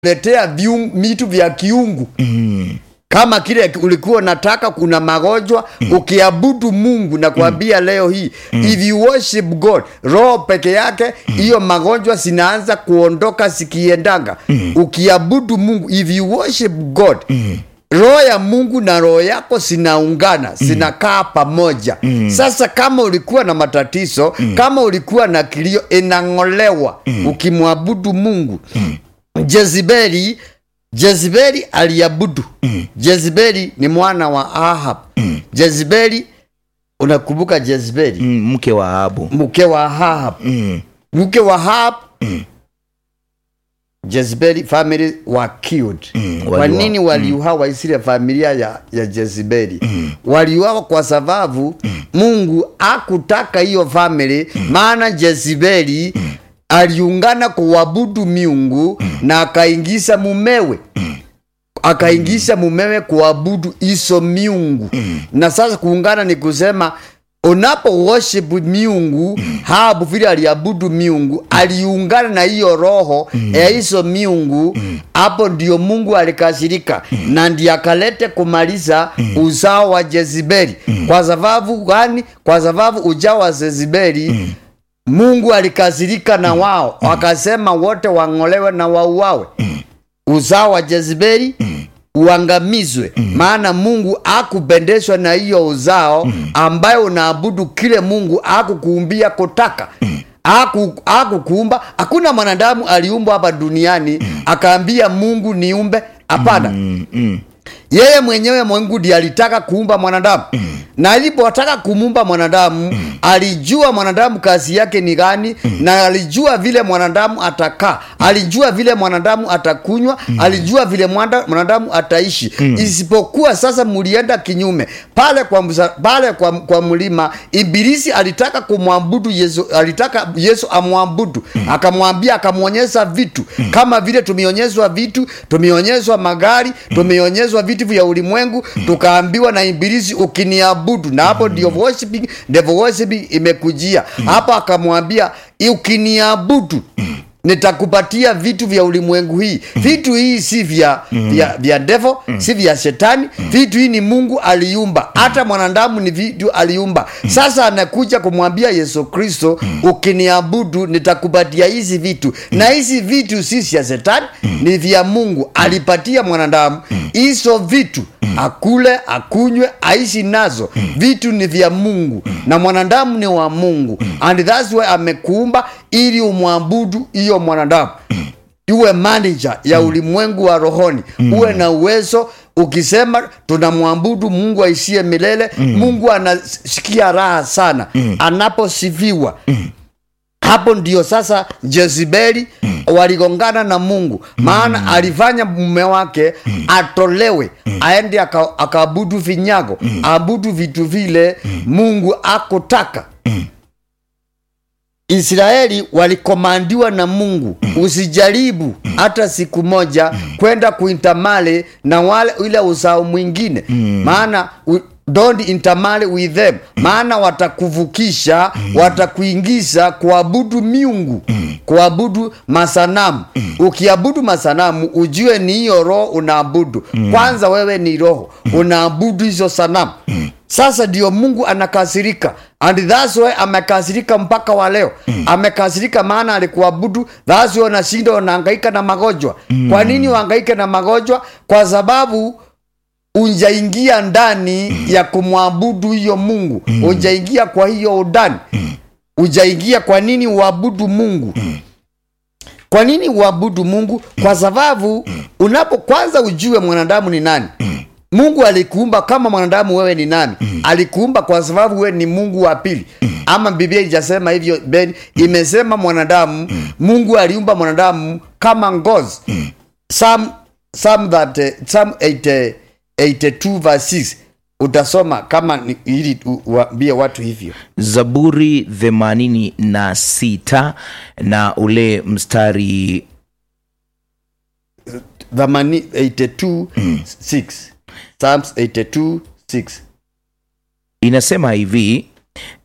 letea vitu vya kiungu Mm. kama kile ulikuwa unataka kuna magonjwa mm. ukiabudu mungu na kuambia mm. leo hii mm. if you worship god roho peke yake hiyo mm. magonjwa zinaanza kuondoka zikiendanga mm. ukiabudu mungu if you worship god mm roho ya mungu na roho yako zinaungana zinakaa pamoja mm. sasa kama ulikuwa na matatizo mm. kama ulikuwa na kilio inang'olewa mm. ukimwabudu mungu mm. jezibeli jezibeli aliabudu mm. jezibeli ni mwana wa ahab mm. jezibeli unakumbuka jezibeli Mm, mke wa Ahabu. mke wa ahab Mm. mke wa ahab jezebeli family were killed Mm, kwa waliuawa. nini waliuawa isile familia ya, ya jezebeli mm. waliuawa kwa sababu mm. mungu akutaka hiyo family mm. maana jezebeli mm. aliungana kuabudu miungu mm. na akaingiza mumewe mm akaingisha mumewe kuabudu hizo miungu mm. na sasa kuungana ni kusema unapo worship miungu mm. habu vile aliabudu miungu aliungana na hiyo roho mm. ya hizo miungu hapo mm. ndio mungu alikasirika mm. na ndiye akalete kumaliza mm. uzao wa jezibeli mm. kwa sababu gani kwa sababu ujao wa jezibeli mm. mungu alikasirika na wao wakasema wote wang'olewe na wauawe uzao wa jezebeli mm. uangamizwe mm. maana mungu akupendeshwa na hiyo uzao mm. ambayo unaabudu kile mungu akukuumbia kutaka mm aku akukuumba hakuna mwanadamu aliumbwa hapa duniani mm. akaambia mungu niumbe hapana Mm, mm. yeye mwenyewe mungu ndiye alitaka kuumba mwanadamu mm. na alipotaka kumuumba mwanadamu mm. alijua mwanadamu kazi yake ni gani mm. na alijua vile mwanadamu atakaa alijua vile mwanadamu atakunywa mm. alijua vile mwanda- mwanadamu ataishi mm. isipokuwa sasa mulienda kinyume pale kwa, msa, pale kwa, kwa mlima ibilisi alitaka kumwabudu yesu alitaka yesu amwabudu mm. akamwambia akamwonyesha vitu mm. kama vile tumeonyeshwa vitu tumeonyeshwa magari tumeonyeshwa vitu vya ulimwengu tukaambiwa na ibilisi ukiniabudu na hapo ndio worshiping devil worshiping imekujia hapo akamwambia ukiniabudu nitakupatia vitu vya ulimwengu hii vitu hii si vya, vya, vya devil si vya shetani vitu hii ni mungu aliumba hata mwanadamu ni vitu aliumba sasa anakuja kumwambia yesu kristo ukiniabudu nitakupatia hizi vitu na hizi vitu si vya shetani ni vya mungu alipatia mwanadamu hizo vitu akule akunywe aishi nazo vitu ni vya mungu na mwanadamu ni wa mungu and that's why amekuumba ili umwabudu hiyo mwanadamu uwe manager ya ulimwengu wa rohoni uwe na uwezo ukisema tunamwabudu mungu aishie milele mungu anasikia raha sana anaposifiwa hapo ndio sasa jezibeli mm. waligongana na mungu maana mm. alifanya mume wake mm. atolewe mm. aende aka- akaabudu vinyago mm. aabudu vitu vile mm. mungu akutaka Mm. israeli walikomandiwa na mungu usijaribu hata siku moja kwenda kuintamale na wale ile uzao mwingine maana u- don't intermarry with them maana watakuvukisha watakuingiza kuabudu miungu kuabudu masanamu ukiabudu masanamu ujue ni hiyo roho unaabudu kwanza wewe ni roho unaabudu hizo sanamu sasa ndio mungu anakasirika and that's why amekasirika mpaka wa leo amekasirika maana alikuabudu that's why unashinda unahangaika na magonjwa kwa nini uhangaike na magonjwa kwa sababu unjaingia ndani ya kumwabudu hiyo mungu unjaingia kwa hiyo udani ujaingia kwa nini uabudu mungu kwa nini uabudu mungu kwa sababu unapo kwanza ujue mwanadamu ni nani mungu alikuumba kama mwanadamu wewe ni nani alikuumba kwa sababu wewe ni mungu wa pili ama biblia ijasema hivyo ben imesema mwanadamu mungu aliumba mwanadamu kama ngozi Psalm, Psalm that, uh, Psalm 80, 82 verse 6 utasoma kama ni- ili u- uambie watu hivyo zaburi themanini na sita na ule mstari Thamani 82 6 Psalms 82 6 inasema hivi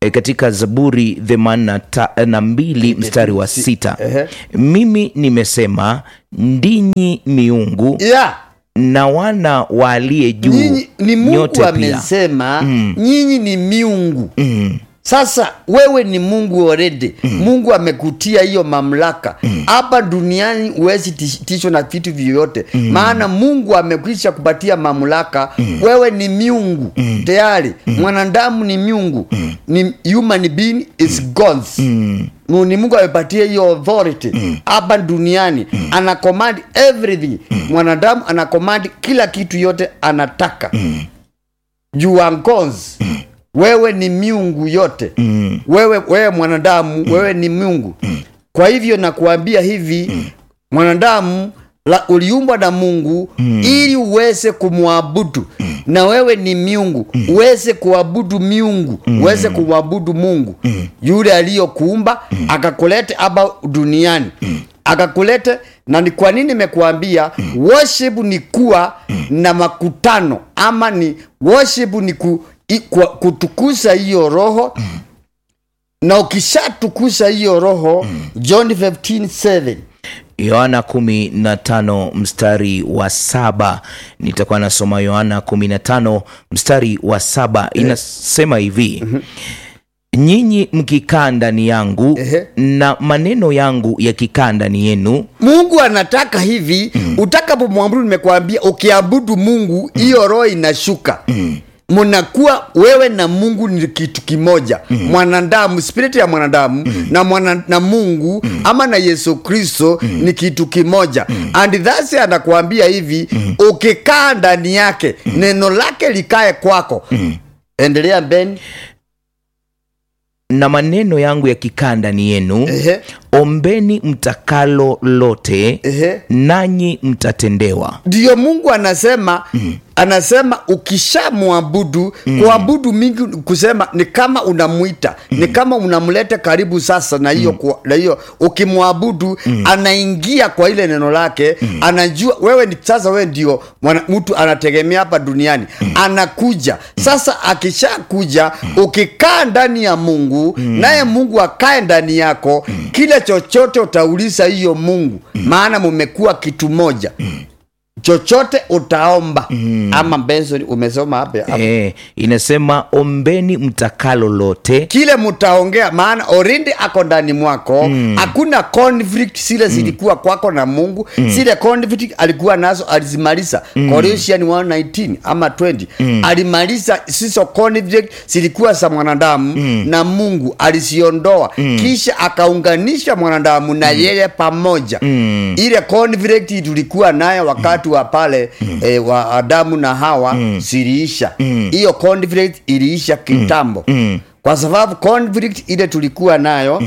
e, katika zaburi themanini na ta- na mbili mstari wa sita Ehe. mimi nimesema ndinyi miungu yeah. na wana wa aliye juu nyinyi ni mungu nyote pia amesema nyinyi ni miungu mm. sasa wewe ni mungu already mungu amekutia hiyo mamlaka hapa duniani huwezi tish- tishwa na vitu vyovyote maana mungu amekwisha kupatia mamlaka wewe ni miungu tayari mwanadamu ni miungu ni human being is gods Mu- ni mungu amepatia hiyo authority hapa duniani ana command everything mwanadamu ana command kila kitu yote anataka you are gods wewe ni miungu yote Mm. wewe wewe mwanadamu wewe ni miungu kwa hivyo nakuambia hivi mwanadamu la, uliumbwa na mungu ili uweze kumwabudu na wewe ni miungu uweze kuabudu miungu uweze kumwabudu mungu yule aliyokuumba akakulete hapa duniani akakulete na ni kwa nini nimekuambia worship ni kuwa na makutano ama ni worship ni ku, i, kwa, kutukuza hiyo roho na ukishatukuza hiyo roho john 15:7 yohana 15 mstari wa saba nitakuwa nasoma yohana 15 mstari wa saba inasema hivi nyinyi mkikaa ndani yangu Ehe. na maneno yangu yakikaa ndani yenu mungu anataka hivi utakapomwabudu nimekuambia ukiabudu mungu hiyo roho inashuka mnakuwa wewe na mungu ni kitu kimoja mwanadamu spirit ya mwanadamu na, mwana, na mungu ama na yesu kristo ni kitu kimoja and thats anakuambia hivi ukikaa ndani yake neno lake likae kwako endelea ben na maneno yangu yakikaa ndani yenu Ehe. ombeni mtakalo lote Ehe. nanyi mtatendewa ndiyo mungu anasema anasema ukishamwabudu kuabudu mingi kusema ni kama unamwita ni kama unamleta karibu sasa na hiyo kwa- na hiyo ukimwabudu anaingia kwa ile neno lake anajua wewe ni sasa wewe ndio mwana- mtu anategemea hapa duniani anakuja sasa akishakuja ukikaa ndani ya mungu naye mungu akae ndani yako kile chochote utauliza hiyo mungu maana mumekuwa kitu moja chochote utaomba ama benson umesoma hapa hapa. e, inasema ombeni mtakalo lote kile mtaongea maana orindi ako ndani mwako hakuna conflict zile zilikuwa kwako na mungu zile conflict alikuwa nazo alizimaliza Colossians 1:19 ama 20 alimaliza sizo conflict zilikuwa za mwanadamu na mungu aliziondoa kisha akaunganisha mwanadamu na yeye pamoja ile conflict tulikuwa nayo wakati wa pale eh, wa adamu na hawa ziliisha hiyo conflict iliisha kitambo kwa sababu conflict ile tulikuwa nayo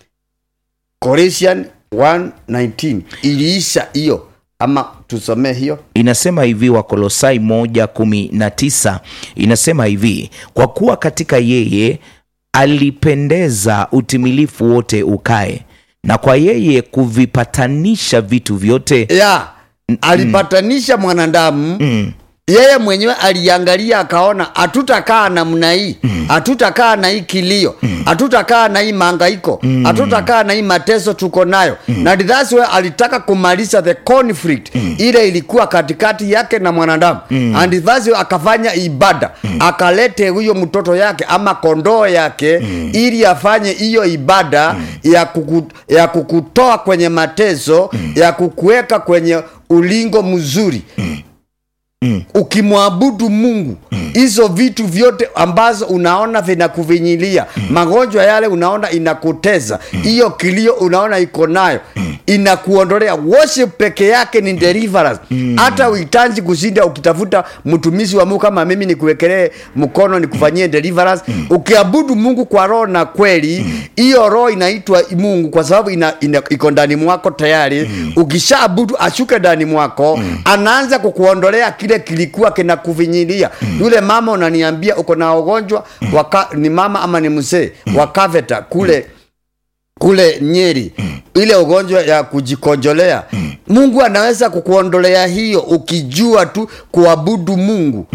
Colossians 1:19 iliisha hiyo ama tusomee hiyo inasema hivi wakolosai moja kumi na tisa inasema hivi kwa kuwa katika yeye alipendeza utimilifu wote ukae na kwa yeye kuvipatanisha vitu vyote ya alipatanisha mwanadamu yeye mwenyewe aliangalia akaona hatutakaa namna hii hatutakaa na hii kilio hatutakaa na hii maangaiko hatutakaa na hii mateso tuko nayo na that's why alitaka kumaliza the conflict ile ilikuwa katikati yake na mwanadamu and that's why akafanya ibada akalete huyo mtoto yake ama kondoo yake ili afanye hiyo ibada ya, kuku, ya kukutoa kwenye mateso ya kukuweka kwenye ulingo mzuri ukimwabudu mungu hizo vitu vyote ambazo unaona vinakuvinyilia magonjwa yale unaona inakuteza hiyo kilio unaona iko nayo inakuondolea worship peke yake ni deliverance hata uhitaji kushinda ukitafuta mtumishi wa mungu kama mimi nikuwekelee mkono nikufanyie deliverance ukiabudu mungu kwa roho na kweli hiyo roho inaitwa mungu kwa sababu ina, ina, iko ndani mwako tayari ukishaabudu ashuke ndani mwako anaanza kukuondolea kile kilikuwa kinakuvinyilia yule mama unaniambia uko na ugonjwa waka, ni mama ama ni mzee wa kaveta kule kule nyeri ile ugonjwa ya kujikonjolea mungu anaweza kukuondolea hiyo ukijua tu kuabudu mungu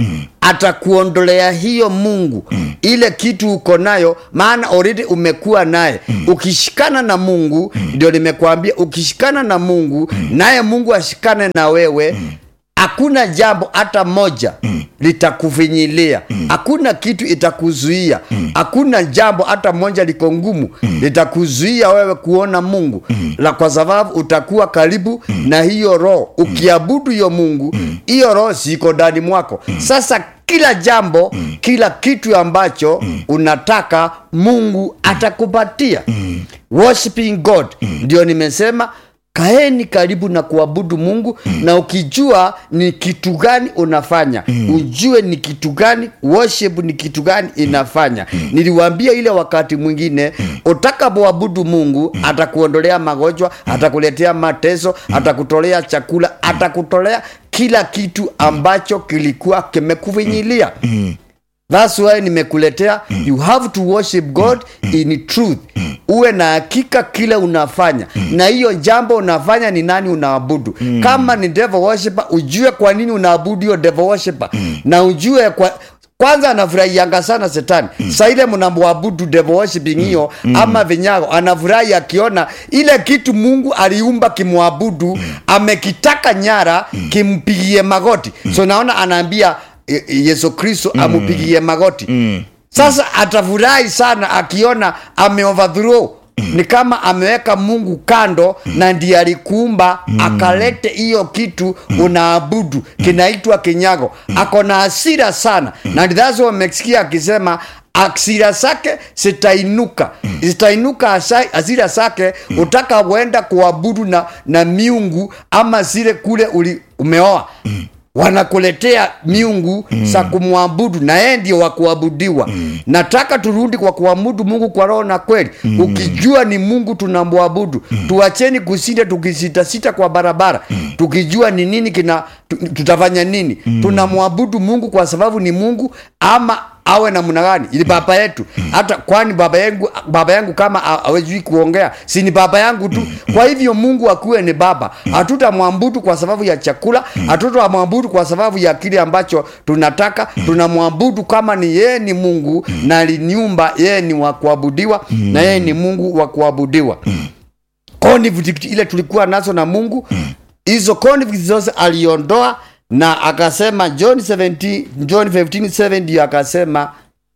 atakuondolea hiyo mungu ile kitu uko nayo maana already umekuwa naye ukishikana na mungu ndio nimekuambia ukishikana na mungu naye mungu ashikane na wewe hakuna jambo hata moja litakufinyilia hakuna kitu itakuzuia hakuna jambo hata moja liko ngumu litakuzuia wewe kuona mungu la kwa sababu utakuwa karibu na hiyo roho ukiabudu hiyo mungu hiyo roho siko ndani mwako sasa kila jambo kila kitu ambacho unataka mungu atakupatia worshiping god ndio nimesema kaeni karibu na kuabudu mungu na ukijua ni kitu gani unafanya ujue ni kitu gani worship ni kitu gani inafanya niliwaambia ile wakati mwingine utakapoabudu mungu atakuondolea magonjwa atakuletea mateso atakutolea chakula atakutolea kila kitu ambacho kilikuwa kimekufinyilia That's why nimekuletea you have to worship God in truth. Uwe na hakika kile unafanya na hiyo jambo unafanya ni nani unaabudu. Kama ni devil worshiper, ujue kwa nini unaabudu hiyo devil worshiper na ujue kwa kwanza anafurahianga sana setani mm. sa ile mnamwabudu devil worshiping hiyo mm. ama vinyago anafurahi akiona ile kitu mungu aliumba kimwabudu mm. amekitaka nyara mm. kimpigie magoti mm. so naona anaambia e- e- yesu kristo mm. amupigie magoti mm. sasa atafurahi sana akiona ameoverthrow ni kama ameweka mungu kando na ndiye alikuumba akalete hiyo kitu unaabudu kinaitwa kinyago ako na hasira sana na ndidazo wamesikia akisema asira zake zitainuka zitainuka hasa- hasira zake utaka kuenda kuabudu na, na miungu ama zile kule uli, umeoa wanakuletea miungu za kumwabudu na yeye ndio wa kuabudiwa nataka turudi kwa kuabudu mungu kwa roho na kweli ukijua ni mungu tunamwabudu tuacheni kusinda tukisitasita kwa barabara tukijua ni nini kina tu- tutafanya nini tunamwabudu mungu kwa sababu ni mungu ama awe namna gani ili baba yetu hata kwani baba yangu baba yangu kama ha- hawezi kuongea si ni baba yangu tu kwa hivyo mungu akuwe ni baba hatutamwabudu kwa sababu ya chakula hatutamwabudu kwa sababu ya kile ambacho tunataka tunamwabudu kama ni yeye ni mungu na aliniumba yeye ni wa kuabudiwa na yeye ni mungu wa kuabudiwa conflict ile tulikuwa nazo na mungu hizo conflict zote aliondoa na akasema john 17 john 15 ndio akasema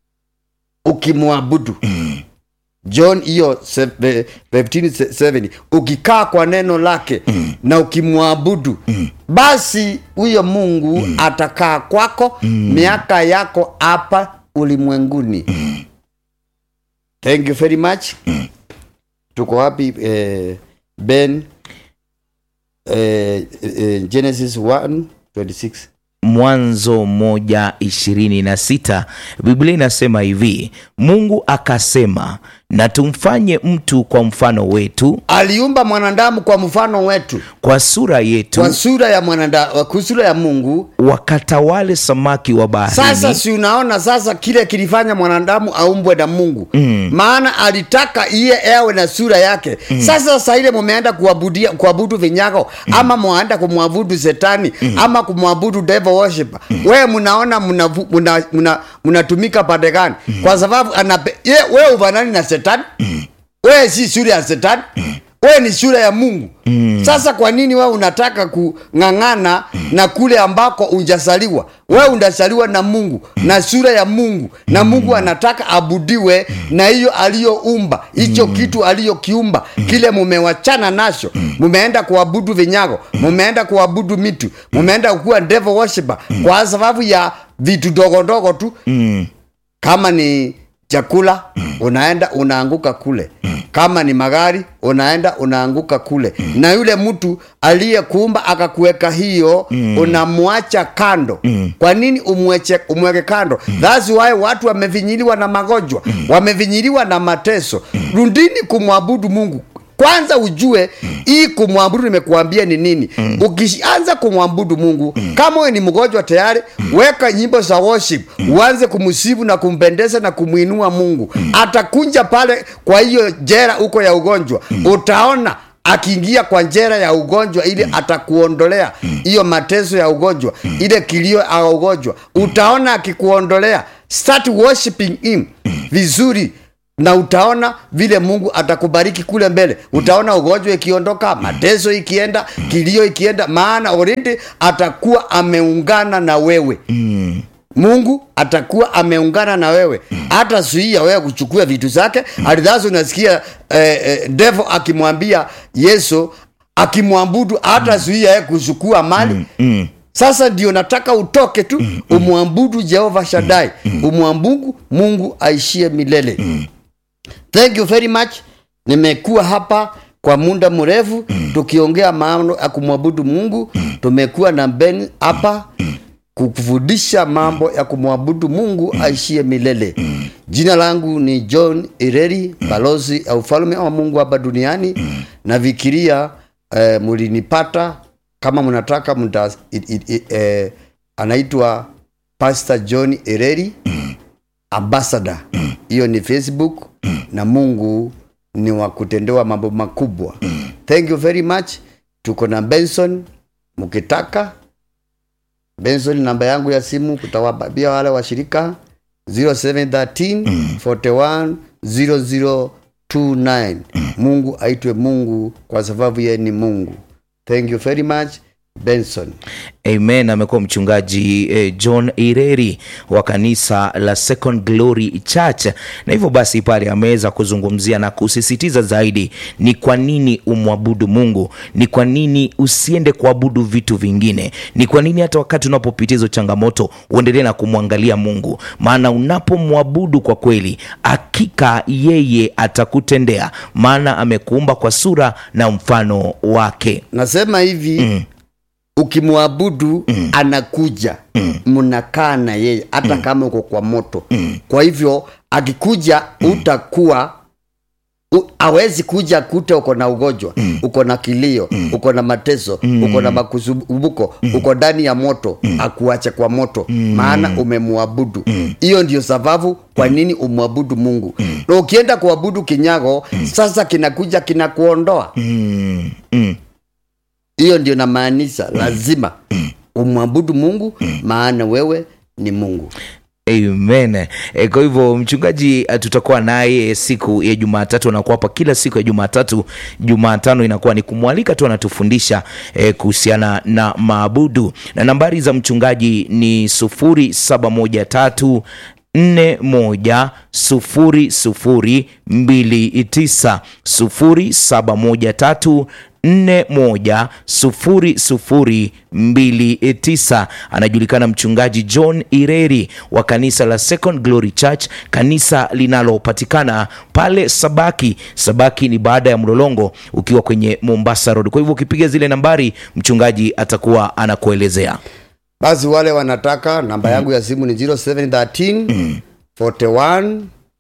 ukimwabudu john hiyo se- ve- 15:7 ukikaa kwa neno lake na ukimwabudu basi huyo mungu atakaa kwako miaka yako hapa ulimwenguni thank you very much tuko wapi eh, ben eh, eh, genesis 1 26 mwanzo moja ishirini na sita biblia inasema hivi mungu akasema na tumfanye mtu kwa mfano wetu aliumba mwanadamu kwa mfano wetu kwa sura yetu kwa sura ya mwanadamu kwa sura ya mungu wakatawale samaki wa baharini sasa si unaona sasa kile kilifanya mwanadamu aumbwe na mungu mm. maana alitaka iye awe na sura yake mm. sasa saa ile mumeenda kuabudia kuabudu vinyago mm. ama mwaenda kumwabudu setani mm. ama kumwabudu devil worshiper mm. wewe mnaona mnatumika muna, muna, mnatumika pande gani mm. kwa sababu anape ye wewe ufanani na setani mm. wewe si sura ya setani mm wewe ni sura ya mungu mm. sasa kwa nini wewe unataka kung'ang'ana mm. na kule ambako unjasaliwa wewe undasaliwa na mungu mm. na sura ya mungu na mungu anataka abudiwe mm. na hiyo aliyoumba hicho mm. kitu aliyokiumba mm. kile mumewachana nacho mumeenda kuabudu vinyago mumeenda kuabudu mitu mumeenda kuwa devil worshiper kwa sababu ya vitu dogo dogo tu mm. kama ni chakula unaenda unaanguka kule kama ni magari unaenda unaanguka kule na yule mtu aliyekuumba akakuweka hiyo unamwacha kando kwa nini umweche, umweke kando thats why watu wamevinyiliwa na magonjwa wamevinyiliwa na mateso rundini kumwabudu mungu kwanza ujue hii kumwabudu nimekuambia ni nini ukianza kumwabudu mungu kama wewe ni mgonjwa tayari weka nyimbo za worship uanze kumsifu na kumpendeza na kumwinua mungu atakunja pale kwa hiyo jera huko ya ugonjwa utaona akiingia kwa njera ya ugonjwa ili atakuondolea hiyo mateso ya ugonjwa ile kilio ya ugonjwa utaona akikuondolea start worshiping him vizuri na utaona vile mungu atakubariki kule mbele utaona ugonjwa ikiondoka mateso ikienda kilio ikienda maana already atakuwa ameungana na wewe mungu atakuwa ameungana na wewe hata zuia wewe kuchukua vitu zake alidhasi unasikia eh, eh, devo akimwambia yesu akimwambudu hata zuia yeye kuchukua mali sasa ndio nataka utoke tu umwambudu jehova shadai umwambudu mungu aishie milele thank you very much nimekuwa hapa kwa muda mrefu tukiongea mambo ya kumwabudu mungu tumekuwa na ben hapa kukufundisha mambo ya kumwabudu mungu aishie milele jina langu ni john ireri balozi ya ufalme wa mungu hapa duniani nafikiria eh, mulinipata kama mnataka mta, it, it, it, eh, anaitwa pastor john ireri ambassador hiyo ni facebook na mungu ni wa kutendewa mambo makubwa thank you very much tuko na benson mkitaka benson namba yangu ya simu kutawababia wale washirika 0713 41 0029 mungu aitwe mungu kwa sababu yeye ni mungu thank you very much benson amen amekuwa mchungaji eh, john ireri wa kanisa la second glory church na hivyo basi pale ameweza kuzungumzia na kusisitiza zaidi ni kwa nini umwabudu mungu ni kwa nini usiende kuabudu vitu vingine ni kwa nini hata wakati unapopitia hizo changamoto uendelee na kumwangalia mungu maana unapomwabudu kwa kweli hakika yeye atakutendea maana amekuumba kwa sura na mfano wake nasema hivi mm. ukimwabudu mm. anakuja mnakaa na yeye hata kama uko kwa moto kwa hivyo akikuja utakuwa u- awezi kuja kute uko na ugonjwa uko na kilio uko na mateso uko na makusumbuko uko ndani ya moto akuache kwa moto maana umemwabudu hiyo ndio sababu kwa nini umwabudu mungu na ukienda kuabudu kinyago sasa kinakuja kinakuondoa mm, mm. hiyo ndio namaanisha lazima umwabudu mungu maana wewe ni mungu amen e, kwa hivyo mchungaji eh, tutakuwa naye siku ya jumatatu anakuwa hapa kila siku ya jumatatu jumatano inakuwa ni kumwalika tu anatufundisha e, kuhusiana na maabudu na nambari za mchungaji ni sufuri saba moja tatu nne moja sufuri sufuri mbili tisa sufuri saba moja tatu nne moja sufuri sufuri mbili tisa anajulikana mchungaji john ireri wa kanisa la second glory church kanisa linalopatikana pale sabaki sabaki ni baada ya mlolongo ukiwa kwenye mombasa road kwa hivyo ukipiga zile nambari mchungaji atakuwa anakuelezea basi wale wanataka namba yangu ya simu ni 0713 41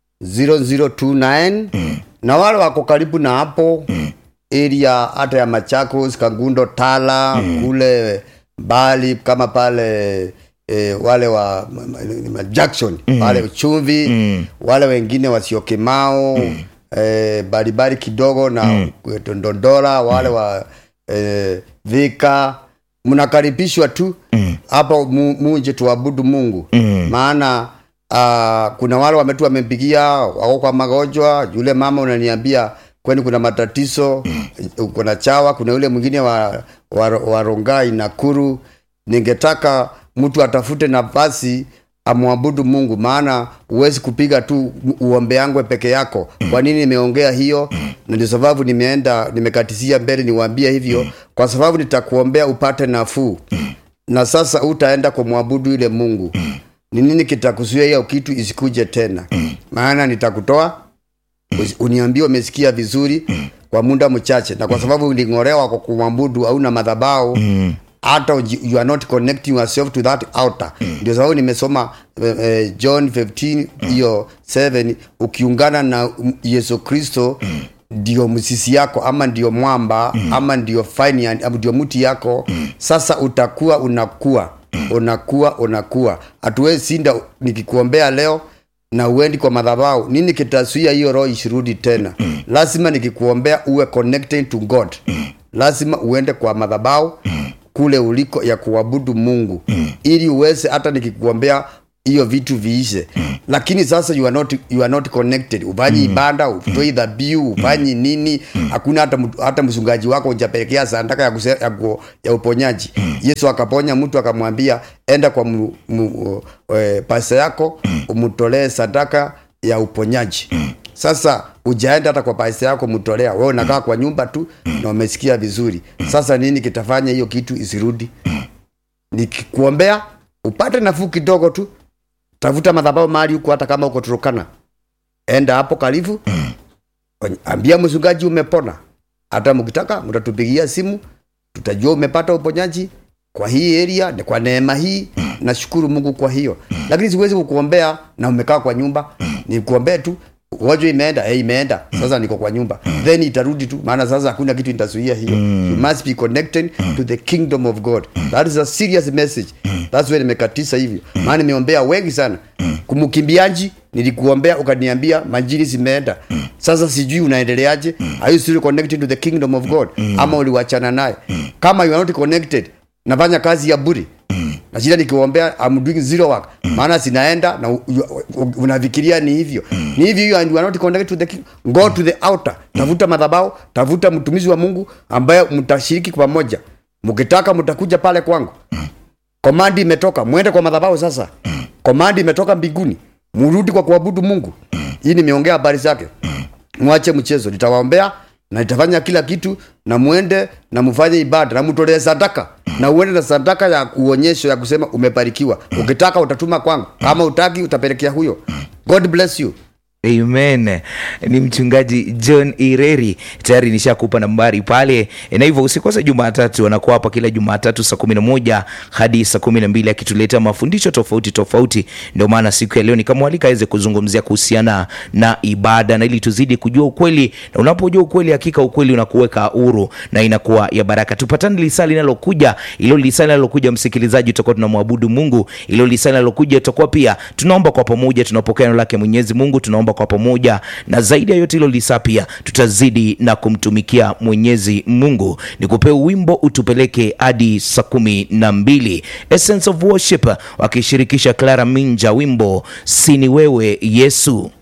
0029 na wale wako karibu na hapo area hata ya machakos kangundo tala kule mbali kama pale e, wale wa ma- ma- ma- jackson pale chumvi wale wengine wasiokemao e, baribari kidogo na ndondora wale wa e, vika mnakaribishwa tu hapo mu, muje tuabudu mungu maana uh, kuna wale wametu wamempigia wako kwa magonjwa yule mama unaniambia kwani kuna matatizo kuna chawa kuna yule mwingine wa, wa, wa rongai nakuru ningetaka mtu atafute nafasi amwabudu mungu maana huwezi kupiga tu uombeangwe peke yako kwa nini nimeongea hiyo na ndio sababu nimeenda nimekatisia mbele niwaambie hivyo kwa sababu nitakuombea upate nafuu na sasa utaenda kumwabudu yule mungu ni nini kitakuzuia hiyo kitu isikuje tena maana nitakutoa usi- uniambie umesikia vizuri kwa muda mchache na kwa sababu uling'olewa kwa kumwabudu hauna madhabao hata uji- you are not connecting yourself to that altar ndio sababu nimesoma eh, eh, john 15 hiyo 7 ukiungana na mm, yesu kristo ndio msisi yako ama ndio mwamba ama ndio fine ama ndio mti yako sasa utakuwa unakuwa unakuwa unakuwa hatuwezi sinda nikikuombea leo na uendi kwa madhabahu nini kitasuia hiyo roho isirudi tena lazima nikikuombea uwe connected to god lazima uende kwa madhabahu kule uliko ya kuabudu mungu ili uweze hata nikikuombea hiyo vitu viishe lakini sasa you are not, you are not connected ufanyi ibada utoi dhabihu ufanyi nini hakuna hata, mtu- hata mchungaji wako ujapelekea sandaka ya, kuse, ya, ku, ya uponyaji yesu akaponya mtu akamwambia enda kwa mu, mu, e, pasa yako umtolee sadaka ya uponyaji sasa ujaenda hata kwa pasa yako mtolea wewe unakaa kwa nyumba tu na umesikia vizuri sasa nini kitafanya hiyo kitu isirudi nikikuombea upate nafuu kidogo tu tafuta madhabahu mahali huko hata kama uko turukana enda hapo karibu ambia mchungaji umepona hata mkitaka mtatupigia simu tutajua umepata uponyaji kwa hii area ni kwa neema hii nashukuru mungu kwa hiyo lakini siwezi kukuombea na umekaa kwa nyumba nikuombee tu ugonjwa imeenda hey, imeenda sasa niko kwa nyumba then itarudi tu maana sasa hakuna kitu itazuia hiyo you must be connected to the kingdom of god that is a serious message that's why nimekatisa hivyo maana nimeombea wengi sana kumkimbiaji nilikuombea ukaniambia manjiri zimeenda sasa sijui unaendeleaje are you still connected to the kingdom of god ama uliwachana naye kama you are not connected nafanya kazi ya buri na shida nikiwaombea I'm doing zero work maana sinaenda na u- u- u- unafikiria ni hivyo ni hivyo hiyo and you are not connected to the king. go to the outer tafuta madhabahu tafuta mtumizi wa mungu ambaye mtashiriki pamoja mkitaka mtakuja pale kwangu komandi imetoka mwende kwa madhabahu sasa komandi imetoka mbinguni murudi kwa kuabudu mungu hii nimeongea habari zake mwache mchezo nitawaombea na nitafanya kila kitu na mwende na mfanye ibada na mtolee sadaka na uende na sadaka ya uonyesho ya kusema umebarikiwa ukitaka utatuma kwangu kama utaki utapelekea huyo god bless you amen ni mchungaji john ireri tayari nishakupa nambari pale na hivyo usikose jumatatu anakuwa hapa kila jumatatu saa kumi na moja hadi saa kumi na mbili akituletea mafundisho tofauti tofauti ndio maana siku ya leo nikamwalika aweze kuzungumzia kuhusiana na ibada na ili tuzidi kujua ukweli na unapojua ukweli hakika ukweli unakuweka huru na inakuwa ya baraka tupatane lisaa linalokuja ilo lisaa linalokuja msikilizaji tutakuwa tunamwabudu mungu ilo lisaa linalokuja tutakuwa pia tunaomba kwa pamoja tunapokea neno lake mwenyezi mungu tunaomba kwa pamoja na zaidi ya yote hilo lisaa pia tutazidi na kumtumikia mwenyezi mungu ni kupea wimbo utupeleke hadi saa kumi na mbili essence of worship wakishirikisha clara minja wimbo sini wewe yesu